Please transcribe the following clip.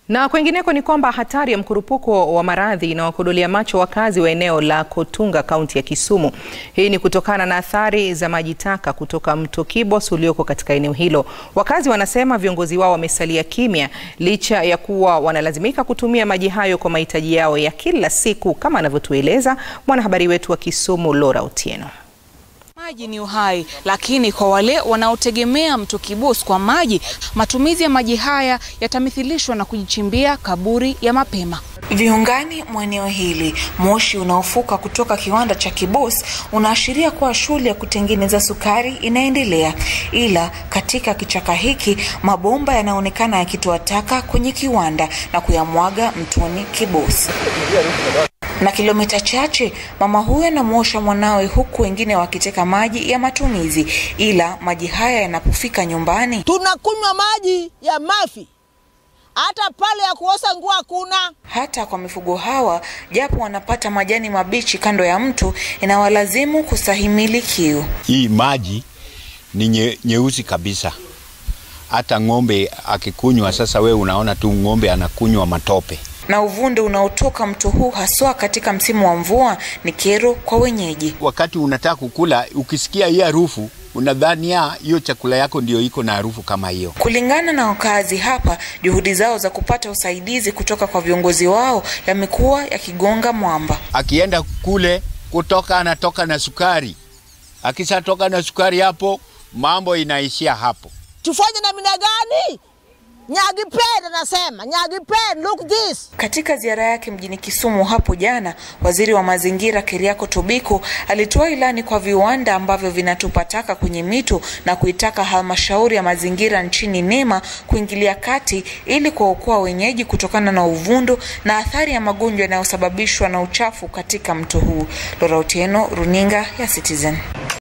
Na kwengineko ni kwamba hatari ya mkurupuko wa maradhi inawakodolea macho wakazi wa eneo la Kotunga kaunti ya Kisumu. Hii ni kutokana na athari za maji taka kutoka mto Kibos ulioko katika eneo hilo. Wakazi wanasema viongozi wao wamesalia kimya licha ya kuwa wanalazimika kutumia maji hayo kwa mahitaji yao ya kila siku, kama anavyotueleza mwanahabari wetu wa Kisumu Laura Otieno. Maji ni uhai, lakini kwa wale wanaotegemea mto Kibos kwa maji, matumizi ya maji haya yatamithilishwa na kujichimbia kaburi ya mapema. Viungani mwa eneo hili, moshi unaofuka kutoka kiwanda cha Kibos unaashiria kuwa shughuli ya kutengeneza sukari inaendelea, ila katika kichaka hiki mabomba yanaonekana yakitoa taka kwenye kiwanda na kuyamwaga mtoni Kibos na kilomita chache mama huyu anamwosha mwanawe huku wengine wakiteka maji ya matumizi, ila maji haya yanapofika nyumbani tunakunywa maji ya mafi, hata pale ya kuosha nguo hakuna. Hata kwa mifugo hawa, japo wanapata majani mabichi kando ya mto, inawalazimu kustahimili kiu. Hii maji ni nye, nyeusi kabisa. Hata ng'ombe akikunywa, sasa we unaona tu ng'ombe anakunywa matope na uvundo unaotoka mto huu haswa katika msimu wa mvua ni kero kwa wenyeji. Wakati unataka kukula, ukisikia hii harufu unadhania hiyo chakula yako ndio iko na harufu kama hiyo. Kulingana na wakazi hapa, juhudi zao za kupata usaidizi kutoka kwa viongozi wao yamekuwa yakigonga mwamba. Akienda kule kutoka, anatoka na sukari. Akishatoka na sukari, hapo mambo inaishia hapo. Tufanye namna gani? Nyagipen anasema Nyagipen, look this. Katika ziara yake mjini Kisumu hapo jana, waziri wa mazingira Keriako Tobiko alitoa ilani kwa viwanda ambavyo vinatupa taka kwenye mito na kuitaka halmashauri ya mazingira nchini NEMA kuingilia kati ili kuwaokoa wenyeji kutokana na uvundo na athari ya magonjwa yanayosababishwa na uchafu katika mto huu. Laura Otieno, runinga ya Citizen.